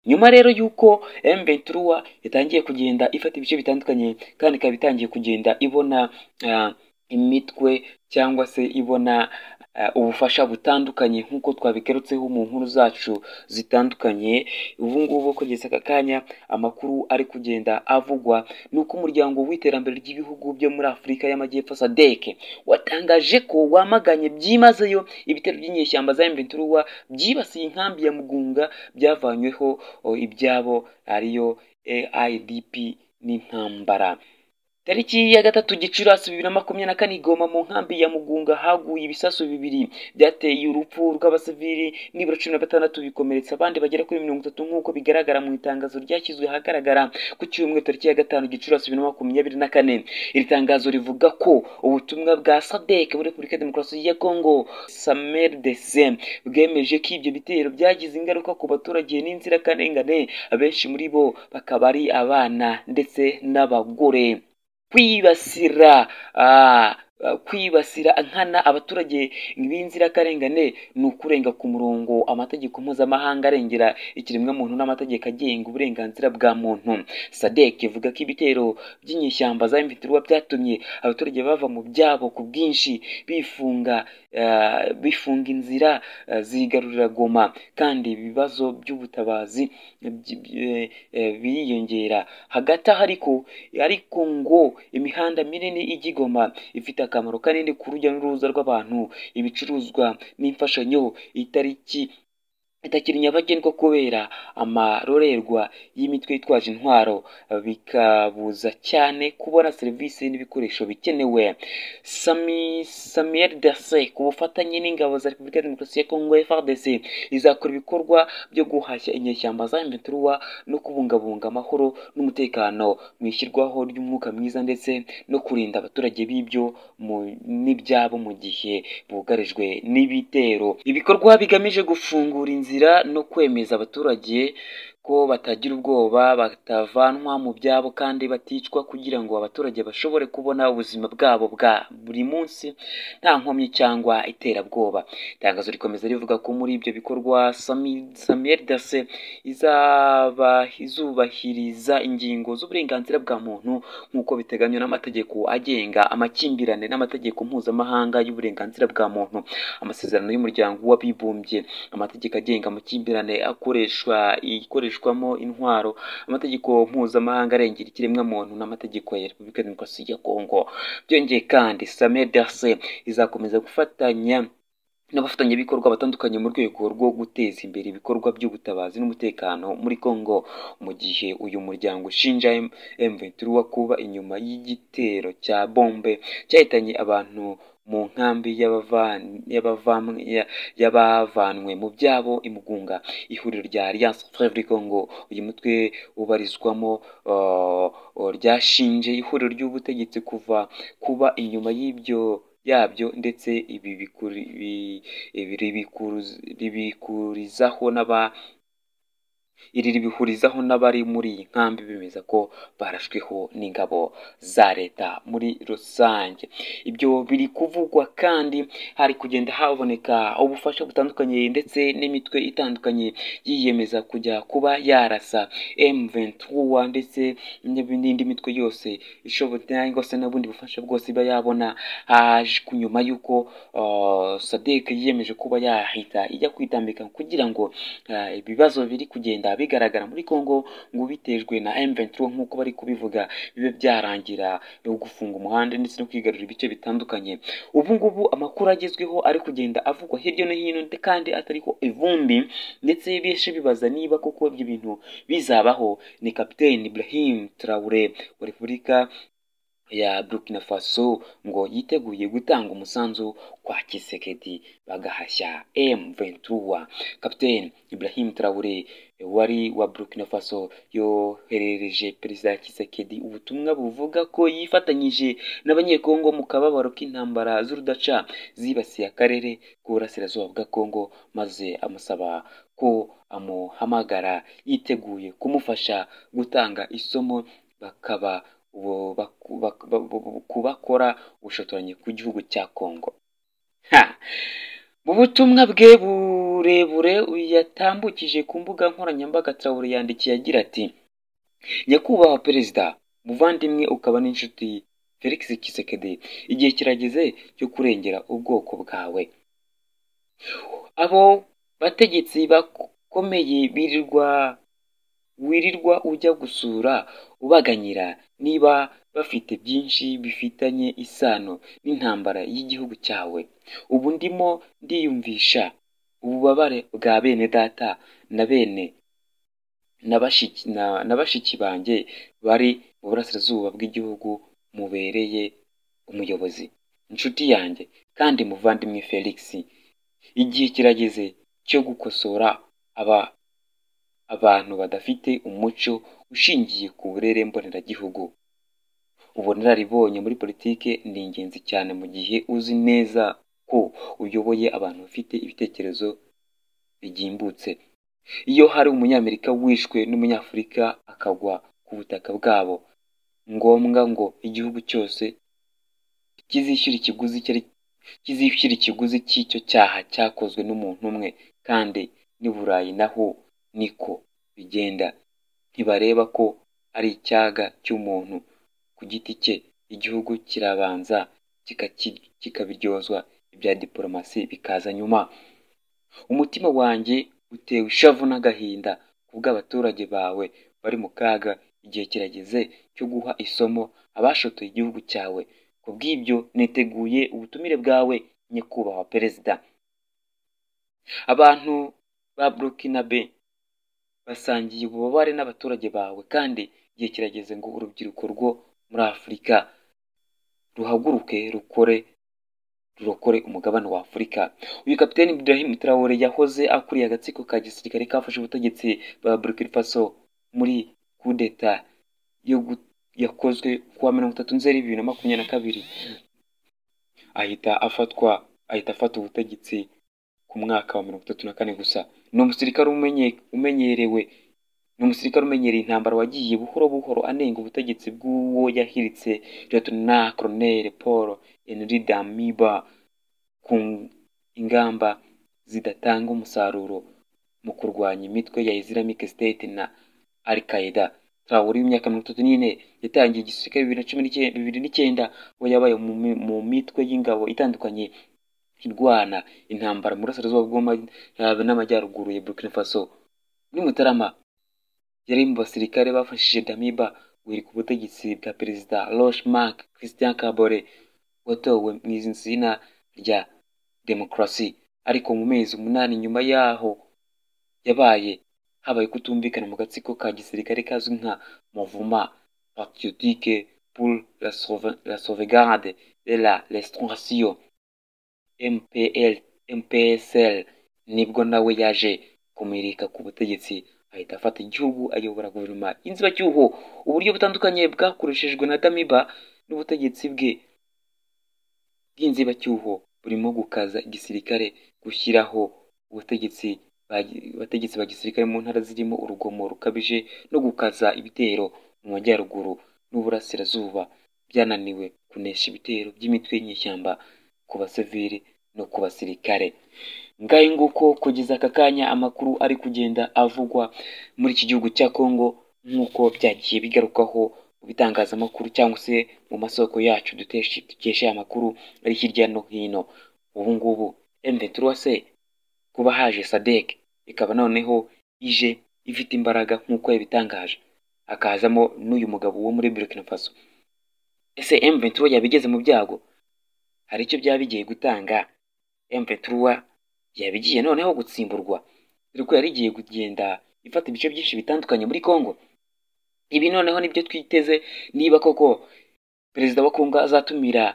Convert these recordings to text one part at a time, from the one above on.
nyuma rero y'uko M Ventura yatangiye kugenda ifata ibice bitandukanye kandi ikaba itangiye kugenda ibona ah, imitwe cyangwa se ibona ah, ubufasha butandukanye nk'uko twabigarutseho mu nkuru zacu zitandukanye ubu ngubu kugeza aka kanya amakuru ari kugenda avugwa ni uko umuryango w'iterambere ry'ibihugu byo muri afurika y'amajyepfo sadek watangaje ko wamaganye byimazeyo ibitero by'inyeshyamba za mventuruwa byibasiye inkambi ya mugunga byavanyweho o, ibyabo ariyo aidp n'intambara Tariki ya gatatu Gicurasi bibiri na makumyabiri na kane i Goma mu nkambi ya Mugunga haguye ibisasu bibiri byateye urupfu rw'abasivili nibura cumi na batandatu bikomeretsa abandi bagera kuri mirongo itatu nk'uko bigaragara mu itangazo ryashyizwe ahagaragara ku cyumweru tariki ya gatanu Gicurasi bibiri na makumyabiri na kane iri tangazo rivuga ko ubutumwa bwa SADC muri Repubulika ya Demokarasi ya Kongo SMRDC bwemeje ko ibyo bitero byagize ingaruka ku baturage n'inzirakarengane abenshi muri bo bakaba ari abana ndetse n'abagore kwibasira ah, ah, kwibasira nkana abaturage b'inzirakarengane ni ukurenga ku murongo amategeko mpuzamahanga arengera ikiremwamuntu n'amategeko agenga uburenganzira bwa muntu sadek ivuga ko ibitero by'inyeshyamba za mvitirwa byatumye abaturage bava mu byabo ku bwinshi bifunga ah, bifunga inzira ah, zigarurira goma kandi ibibazo by'ubutabazi byi- byi- eh, biriyongera hagati aho ariko ariko ngo imihanda minini igigoma ifite akamaro kanini ku rujya n'uruza rw'abantu ibicuruzwa n'imfashanyo itariki itakiri nyabagendwa kubera amarorerwa y'imitwe yitwaje intwaro bikabuza cyane kubona serivisi n'ibikoresho bikenewe Sami Samuel Dase ku bufatanye n'ingabo za Repubulika ya Demokarasi ya Kongo FARDC izakora ibikorwa byo guhashya inyeshyamba za M23 no kubungabunga amahoro n'umutekano mu ishyirwaho ry'umwuka mwiza ndetse no kurinda abaturage b'ibyo mu- n'ibyabo mu gihe bugarijwe n'ibitero ibikorwa bigamije gufungura inzira no kwemeza abaturage ko batagira ubwoba batavanwa mu byabo kandi baticwa kugira ngo abaturage bashobore kubona ubuzima bwabo bwa buri munsi nta nkomyi cyangwa iterabwoba itangazo rikomeza rivuga ko muri ibyo bikorwa Sami- samuel dase izaba izubahiriza ingingo z'uburenganzira bwa muntu nk'uko biteganywa n'amategeko agenga amakimbirane n'amategeko mpuzamahanga y'uburenganzira bwa muntu amasezerano y'umuryango w'abibumbye amategeko agenga amakimbirane akoreshwa ikoreshwamo intwaro amategeko mpuzamahanga arengera ikiremwamuntu n'amategeko ya repubulika ya demokarasi ya kongo byongeye kandi same dase izakomeza gufatanya n'abafatanyabikorwa batandukanye mu rwego rwo guteza imbere ibikorwa by'ubutabazi n'umutekano muri Congo mu gihe uyu muryango ushinja M- M23 kuba inyuma y'igitero cya bombe cyahitanye abantu mu nkambi y'abavan- y'abavam- ya- y'abavanwe mu byabo imugunga ihuriro rya Alliance Frevri Congo uyu mutwe ubarizwamo uh, uh, ryashinje ihuriro ry'ubutegetsi kuva kuba inyuma y'ibyo yabyo ndetse ibi bikuri, bi- ibi ribikuru- ribikurizaho n'aba iri ribihurizaho n'abari muri iyi nkambi bemeza ko barashweho n'ingabo za leta muri rusange ibyo biri kuvugwa kandi hari kugenda haboneka ubufasha butandukanye ndetse n'imitwe itandukanye yiyemeza kujya kuba yarasa M23 ndetse n'ib- n'indi mitwe yose ishobora cyangwa se n'ubundi bufasha bwose iba yabona haje ku nyuma y'uko uh, SADC yiyemeje kuba yahita ijya kwitambika kugira ngo Ah, ibibazo biri kugenda bigaragara muri Congo ngo bitejwe na M23 nk'uko bari kubivuga bibe byarangira no gufunga umuhanda ndetse no kwigarurira ibice bitandukanye ubu ngubu amakuru agezweho ari kugenda avugwa hirya no hino ndetse kandi atariho ivumbi ndetse benshi bibaza niba koko ibyo bintu bizabaho ni Kapiteni Ibrahim Traore wa Repubulika ya Burkina Faso ngo yiteguye gutanga umusanzu kwa Kisekedi bagahashya M23 Kapiteni Ibrahim Traore wari wa Burkina Faso yoherereje Perezida Tshisekedi ubutumwa buvuga ko yifatanyije n'abanyekongo mu kababaro k'intambara z'urudaca zibasiye akarere k'uburasirazuba bwa Kongo maze amusaba ko amuhamagara yiteguye kumufasha gutanga isomo bakaba ubu- baku- bak- ba- bu- bu- kubakora ubushotoranyi ku gihugu cya Kongo. Ha! mu butumwa bwe burebure yatambukije ku mbuga nkoranyambaga traore yandikiye agira ati nyakubahwa perezida muvandimwe ukaba n'inshuti felix kisekedi igihe kirageze cyo kurengera ubwoko bwawe abo bategetsi bakomeye birirwa wirirwa ujya gusura ubaganyira niba bafite byinshi bifitanye isano n'intambara y'igihugu cyawe ubu ndimo ndiyumvisha ububabare bwa bene data na bene na bashiki banjye bari mu burasirazuba bw'igihugu mubereye umuyobozi inshuti yanjye kandi muvandimwe felix igihe kirageze cyo gukosora aba abantu badafite umuco ushingiye ku burere mboneragihugu ubunararibonye muri politiki ni ingenzi cyane mu gihe uzi neza ko uyoboye abantu bafite ibitekerezo bigimbutse iyo hari umunyamerika wishwe n'umunyafurika akagwa ku butaka bwabo ngombwa ngo igihugu cyose kizishyura ikiguzi kizishyura ikiguzi cy'icyo cyaha cyakozwe n'umuntu umwe kandi n'i burayi naho niko bigenda ntibareba ko ari icyaga cy'umuntu ku giti cye igihugu kirabanza kikabiryozwa ibya diporomasi bikaza nyuma umutima wanjye utewe ishavu n'agahinda ku bw'abaturage bawe bari mu kaga igihe kirageze cyo guha isomo abashotoye igihugu cyawe ku bw'ibyo niteguye ubutumire bwawe nyakubahwa perezida abantu ba burukinabe basangiye ububabare n'abaturage bawe kandi igihe kirageze ngo urubyiruko rwo muri afurika ruhaguruke rukore rurokore umugabane wa afurika uyu kapiteni Ibrahim Traore yahoze akuriye agatsiko ka gisirikare kafashe ubutegetsi bwa Burkina Faso muri kudeta yakozwe kuwa mirongo itatu nzeri bibiri na makumyabiri na kabiri ahita afatwa ahita afata ubutegetsi ku mwaka wa mirongo itatu na kane gusa ni umusirikare umenyerewe ni umusirikare umenyereye intambara wagiye buhoro buhoro anenga ubutegetsi bw'uwo yahiritse Lt Colonel Paul Henri Damiba ku ingamba zidatanga umusaruro mu kurwanya imitwe ya Islamic State na Al Qaeda Traore w'imyaka mirongo itatu n'ine yatangiye igisirikare bibiri na cumi bibiri n'icyenda we yabaye mu mitwe y'ingabo itandukanye irwana intambara mu burasirazuba n'amajyaruguru ya Burkina Faso muri Mutarama yari mu basirikare bafashije Damiba wiri ku butegetsi bwa perezida Roch Marc Christian Kabore watowe mu izina rya demokarasi ariko mu mezi umunani nyuma yaho yabaye habaye kutumvikana mu gatsiko ka gisirikare kazwi nka Mouvement Patriotique pour la Sauvegarde de la Restauration MPL MPSL nibwo nawe yaje kumirika ku butegetsi ahita afata igihugu ayobora guverinoma y'inzibacyuho uburyo butandukanye bwakoreshejwe na damiba n'ubutegetsi bwe bw'inzibacyuho burimo gukaza igisirikare gushyiraho ubutegetsi abategetsi ba gisirikare mu ntara zirimo urugomo rukabije no gukaza ibitero mu majyaruguru n'uburasirazuba byananiwe kunesha ibitero by'imitwe y'inyeshyamba ku basivili no ku basirikare ngahe nguko kugeza aka kanya amakuru ari kugenda avugwa muri iki gihugu cya kongo nk'uko byagiye bigarukaho mu bitangazamakuru cyangwa se mu masoko yacu dukesha amakuru ari hirya no hino ubu ngubu mvetura se kuba haje sadek ikaba noneho ije ifite imbaraga nk'uko yabitangaje akazamo n'uyu mugabo wo muri burkina faso ese mventura yabigeze mu byago hari icyo byaba bigiye gutanga mventura yabigiye noneho gutsimburwa dore ko yari igiye kugenda ifata ibice byinshi bitandukanye muri congo ibi noneho nibyo twiteze niba koko perezida wa congo azatumira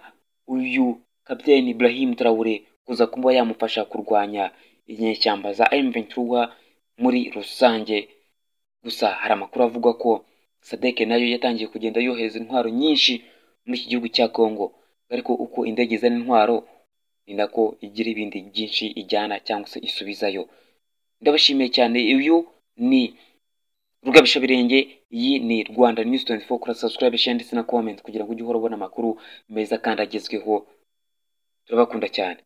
uyu kapiteni ibrahim traore kuza kuba yamufasha kurwanya inyeshyamba za mventura muri rusange gusa hari amakuru avuga ko sadeke nayo yatangiye kugenda yohereza intwaro nyinshi muri iki gihugu cya congo ariko uko indege izana intwaro ni nako igira ibindi byinshi ijyana cyangwa se isubizayo ndabashimiye cyane uyu ni rugabishabirenge iyi ni rwanda news 24 kora subscribe share ndetse na comment kugira ngo ujye uhora ubona amakuru meza kandi agezweho turabakunda cyane